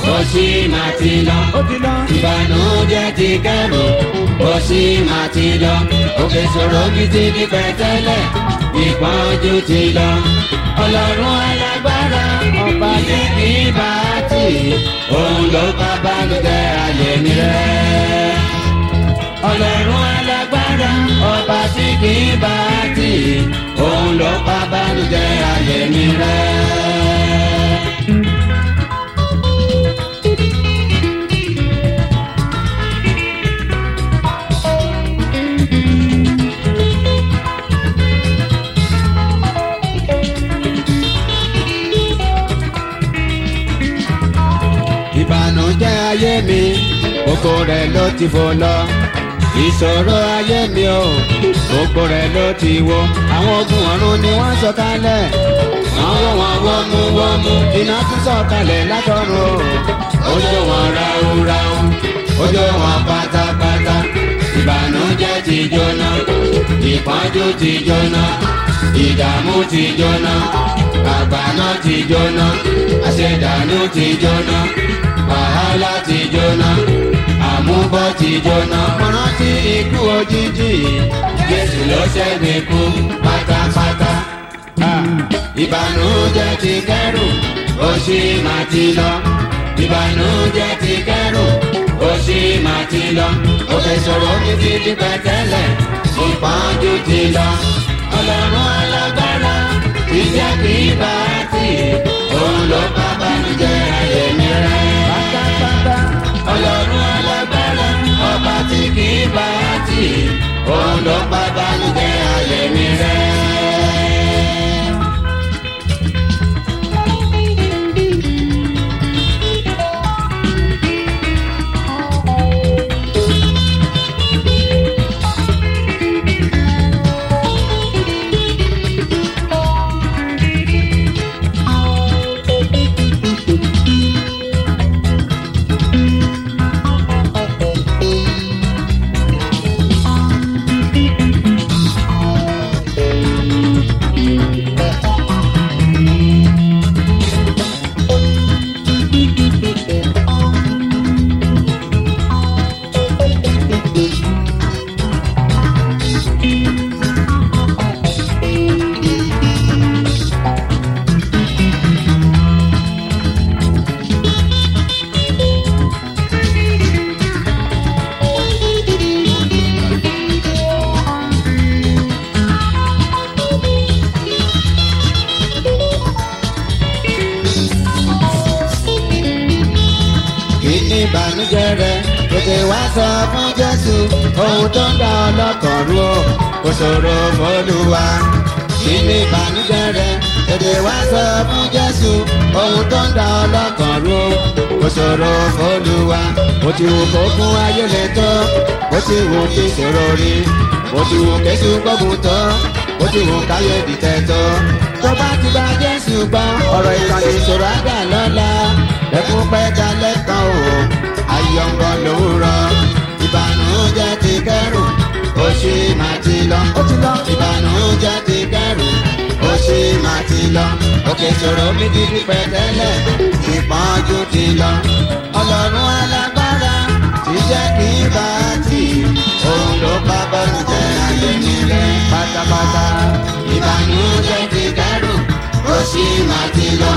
ó sì máa ti lọ. ó ti lọ. ìbànújẹ́ ti kẹ́rù ó sì máa ti lọ. òkè sọ̀rọ̀ mi ti di pẹ̀tẹ́lẹ̀ ìpọ́njú ti lọ. ọlọ́run alágbára ọba ní kí bá tì òun ló bá bánújẹ́ ayé mi rẹ̀. ọlọ́run alágbára ọba tí kì í bá tì òun ló bá bánújẹ́ ayé mi rẹ̀. ìbànújẹ́ ayé mi gbogbo rẹ̀ ló ti fò lọ ìṣòro ayé mi o gbogbo rẹ̀ ló ti wó àwọn ogun ọ̀run ni wọ́n sọ kalẹ̀ wọ́n wọ́ wọn wọ́mú wọ́mú iná tún sọ kalẹ̀ látọ̀run o ojú wọn ráúráú ojú wọn pátápátá ìbànújẹ́ ti jóná ìpọ́njú ti jóná ìdààmú ti jóná àgbàná ti jóná àṣedànù ti jóná wàhálà ti jóná àmúbọ̀ ti jóná. mo rántí ikú òjijì jésù ló ṣẹ́gun ikú pátápátá. Ah, ìbànújẹ́ ti kẹ́rù ó sì máa ti lọ. ìbànújẹ́ ti kẹ́rù ó sì máa ti lọ. òkè sọ̀rọ̀ mi ti di pẹ̀tẹ́lẹ̀ ìpọ́njú ti lọ. ọlọ́run alágbára ìjẹ́ kì í bá tì òun ló bá bánújẹ́ ayé mi rẹ̀. pátápátá. ọlọ́run alágbára ọba tí kì í bá tì òun ló bá bánújẹ́ ayé mi rẹ̀. kí ni ìbànújẹ́ rẹ tètè wá sọ fún jésù ohun tó ń dá ọlọ́kàn rú o kò ṣòro fọlùwà kí ni ìbànújẹ́ rẹ tètè wá sọ fún jésù ohun tó ń dá ọlọ́kàn rú o kò ṣòro fọlùwà bó ti wù kó fún ayé lè tó bó ti wù kí ṣòro rí bó ti wù kéṣù gbógun tó bó ti wù káyé dìtẹ̀ tó tó bá ti gba jésù gbọ́ ọ̀rọ̀ ìkànnì ìṣòro àgbà lọ́la ẹkún pẹ́ dalẹ̀ kan o ayọ̀ǹgọ̀ lòwúrọ̀ ìbànújẹ́ ti kẹ́rù ó sì máa ti lọ ó ti lọ. ìbànújẹ́ ti kẹ́rù ó sì máa ti lọ òkè ṣòro mi ti di pẹ̀tẹ́lẹ̀ ìpọ́njú ti lọ ọlọ́run alágbára ti jẹ́ kí n bá tì òun ló bá bọ́ọ̀lù jẹ́ ayé mi rẹ̀ pátápátá ìbànújẹ́ ti kẹ́rù ó sì máa ti lọ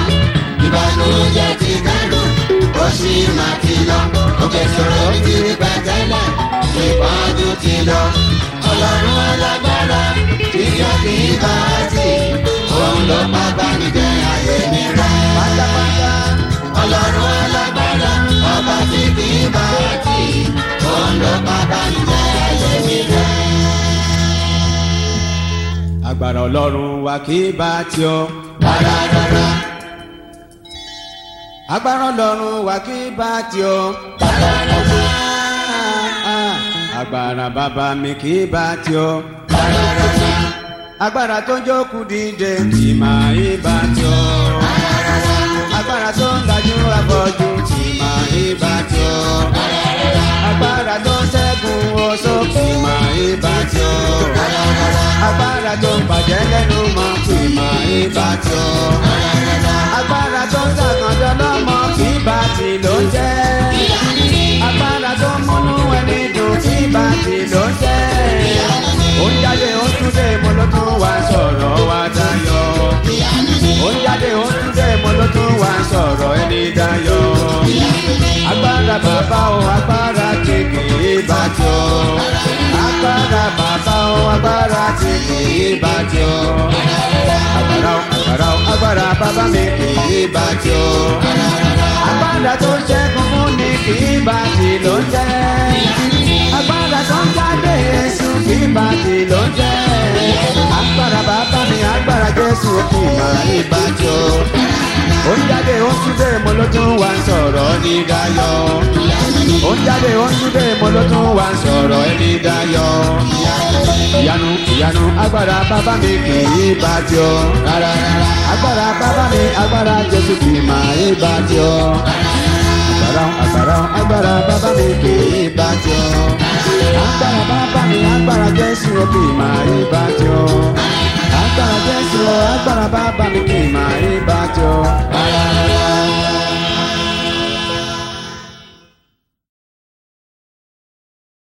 ìbànújẹ́ ti kẹ́rù ó sì máa ti lọ òkè ṣòro mi ti di pẹ̀tẹ́lẹ̀ ìpọ́njú ti lọ ọlọ́run alágbára ti jẹ́ kí n bá tì òun ló bá bọ́ọ̀lù jẹ́ ayé mi rẹ̀ pátápátá. ọlọ́run alágbára ọba tí kì í bá tì òun ló bá bọ́ọ̀lù jẹ́ ayé mi rẹ̀. agbára ọlọ́run wa kì í bá tí ọ. rárá rárá agbára ọlọ́run wa kì í bá tí ọ. rárá rárá agbára bàbá mi kì í bá tí ọ. rárá rárá agbára tó jókòó dìde tì máa í bá tí ọ. agbára tó ń lajú afọ́jú tì máa í bá tí ọ. agbára tó ń ṣẹ́gun oṣó tì máa í bá tí ọ. agbára tó ń bàjẹ́ lẹ́nu mọ́ tì máa í bá tí ọ. agbára tó ń sàkànjọ́ lọ́mọ kì í bá tì lónìí. kì í bá tí o. agbára o agbára o agbára bàbá mi kì í bá tí o. agbára tó ń ṣẹ́gun fún ni kì í bá tí ló ń jẹ́. agbára tó ń jáde èṣù kì í bá tí ló ń jẹ́. agbára bàbá mi agbára jésù kì í máa ń bá tí o. ó ń jáde ó ń túnde mo ló tún wá ń sọ̀rọ̀ ní dayọ̀. ó ń jáde ó ń túnde mo ló tún wá ń sọ̀rọ̀ ní dayọ̀. ìyanu ìyanu agbára bàbá mi kì í bá tí o. rárá rárá agbára bàbá mi agbára jésù kì í máa ń bá tí o. agbára agbára agbára bàbá mi kì í bá tí o. agbára bàbá mi agbára jésù kì í máa ń bá tí o. agbára jésù agbára bàbá mi kì